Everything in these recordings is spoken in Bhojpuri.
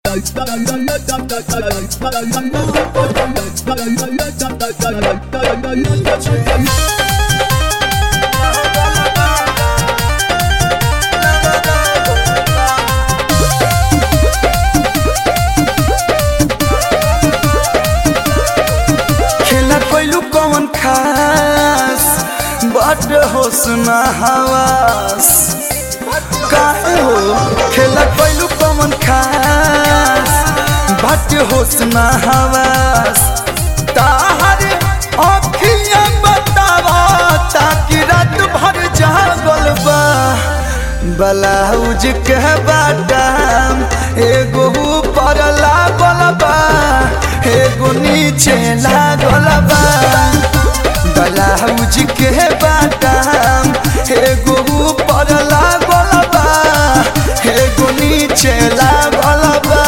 खेला कोइलू कौन खास बट होसना हवास काहे हो खेला कोइलू कौन खास बट होसना हवास ताहर अखियां बतावा ताकि रात भर जागल बा ब्लाउज के बाटाम एगो ऊपर लागल बा एगो नीचे लागल बा ब्लाउज के बाटाम एगो ऊपर लागल बा एगो नीचे लागल बा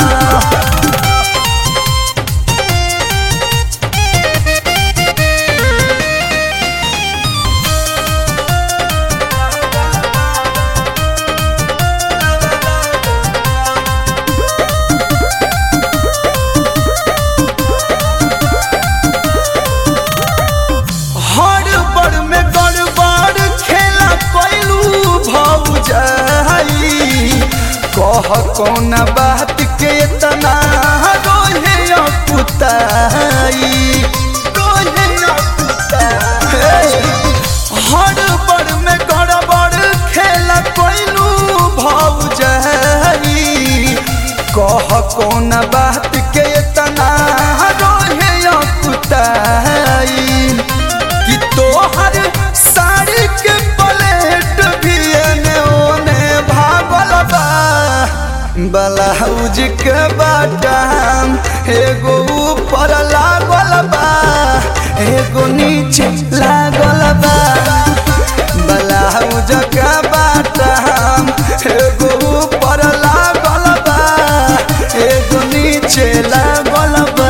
हड़बड़ में गड़बड़ खेला कैलू भौजाई कह कौन बात के तना रोहे पुताई रोहे पुताई हड़बड़ में गड़बड़ खेला कैलू भौजाई कह कौन बात के तना रोहे पुताई कि तोहर साड़ी के प्लेट भी एने ओने भागल बा ब्लाउज के बाटाम एगो ऊपर लागल बा एगो नीचे लागल बा ब्लाउज के बाटाम एगो ऊपर लागल बा एगो नीचे लागल बा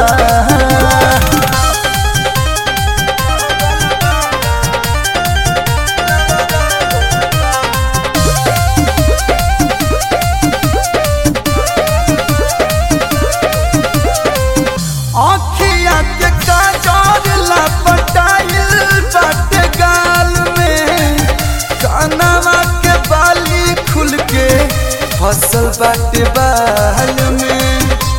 आँखिया के काजर लपटाइल बाटे गाल में कानवा के बाली खुल के फसल बाटे बाल में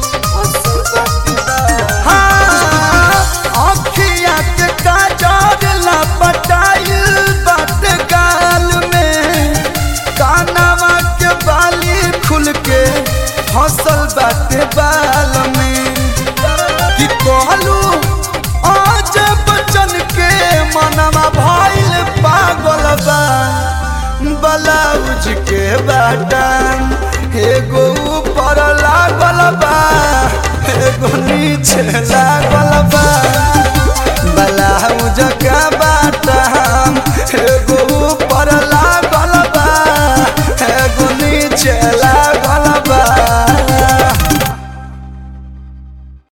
हाँ, आँखिया के काजर लपटाइल बाटे गाल में कानवा के बाली खुल के फसल बाटे बाल में कि कहलू आज बचन के मनवा भइल पागल बा ब्लाउज के बाटन एगो ऊपर लागल बा एगो नीचे लागल बा ब्लाउज के बाटन एगो ऊपर